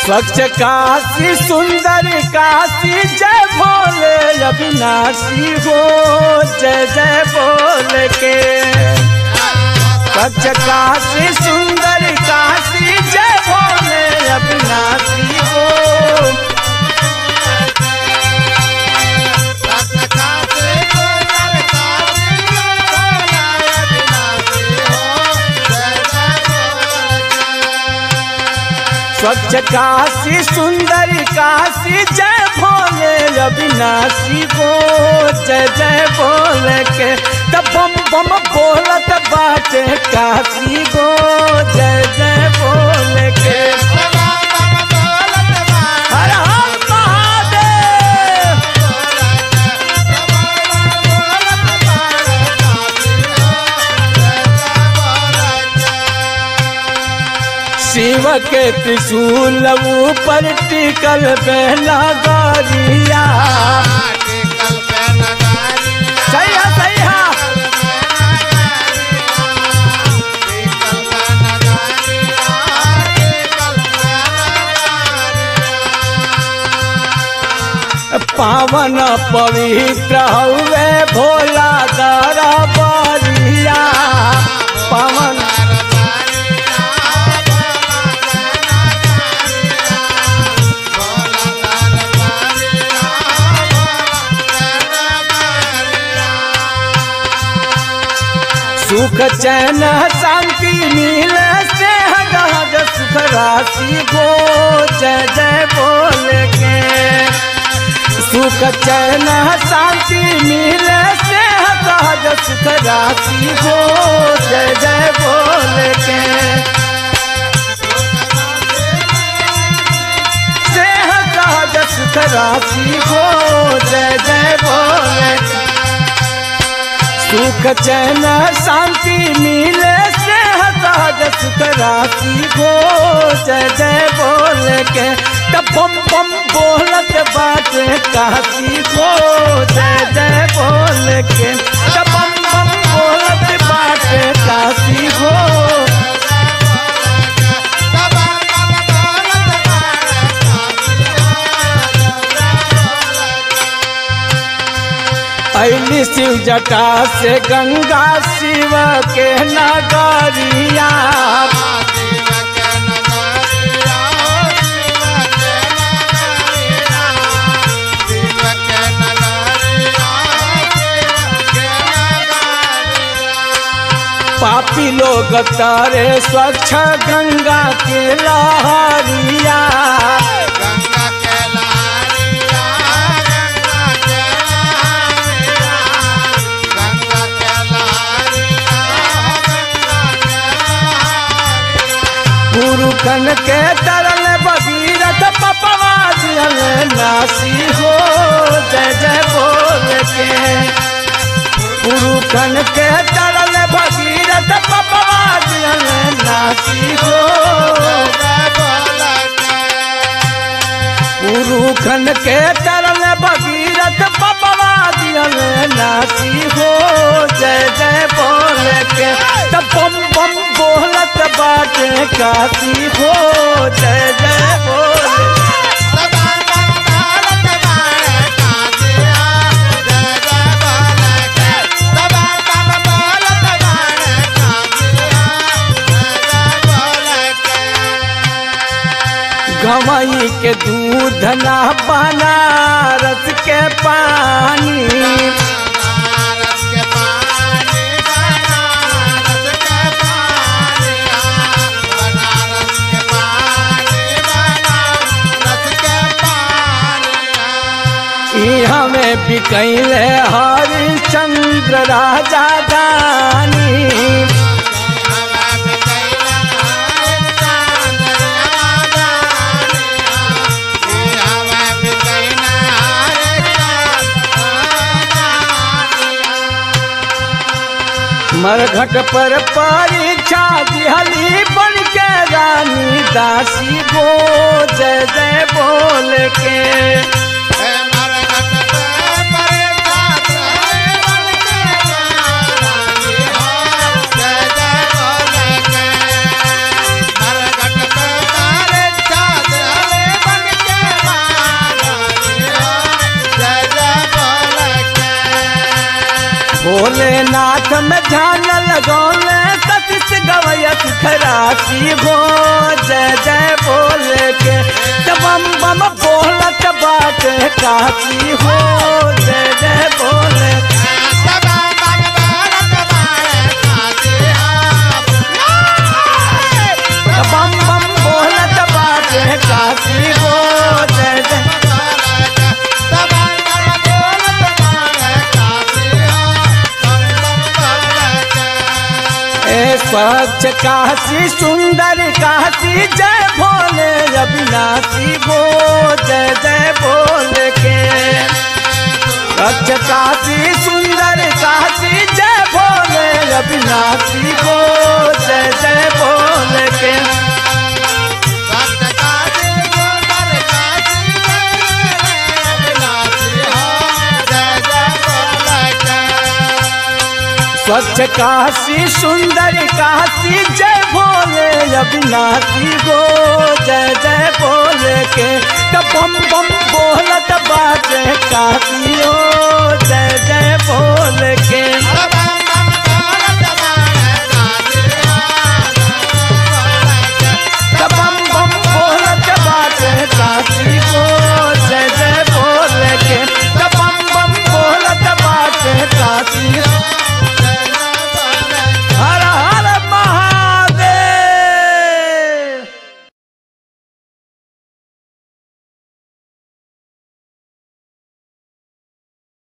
स्वच्छ काशी सुंदर काशी जय भोले अविनाशी हो जय जय बोल के स्वच्छ काशी सुंदर काशी जय भोले अविनाशी हो स्वच्छ काशी सुंदर काशी जय भोले अविनाशी हो जय जय बोल के तब बम बम बोलत बाटे काशी गो जय जय बोल के हर हर महादेव शिव के त्रिशूल ऊपर टिकल बेला गरिया सही है सही है पावन पवित्र हवे भोला दरा बरिया पावन सुख चैन शांति मिले से हज सुख राशि गो जय जय बोल के सुख चैन शांति मिले से हज सुख राशि गो जय जय बोल के से हज सुख राशि गो जय जय बोल के सुख चैन शांति मिले से सहज सुख राशि हो जय जय बोल के तब बम बम बोलत बाटे काशी हो जय जय बोल के तब बम बम बोलत बाटे काशी हो ऐली शिव जटा से गंगा शिव के नगरिया पापी लोग तारे स्वच्छ गंगा के लहरिया गंगा के लहरिया गंगा के लहरिया गंगा के लहरिया गंगा के लहरिया पुरुखन के तरल भगीरथ पपवा दियल नासी हो जय जय बोल के पुरुखन के तरल भगीरथ पपवा दियल नासी हो पुरुखन के तरल भगीरथ पपवा दियल नासी हो जय जय बोल के तब बम बम बोलत बाटे काशी हो जय जय बोल गवई के दूध ना बनारस के पानी ई हमें बिकैले हरिश्चंद्र राजा दानी मरघट पर परीक्षा दिहली बन के रानी दासी गो जय जय बोल के भोलेनाथ में ध्यान लगौले सतीश गवयत खरासी हो जय जय बोले के त बम बम बोलत बाटे काशी हो जय जय बोले त बम बम बोलत बाटे काशी हो जय जय ए स्वच्छ काशी सुंदर काशी जय भोले अविनाशी गो जय जय बोले के स्वच्छ काशी सुंदर काशी जय भोले अविनाशी गो जय जय बोले के स्वच्छ काशी सुंदर काशी जय भोले अविनाशी गो जय जय बोले के त बम बम बोलत बाजे काशी हो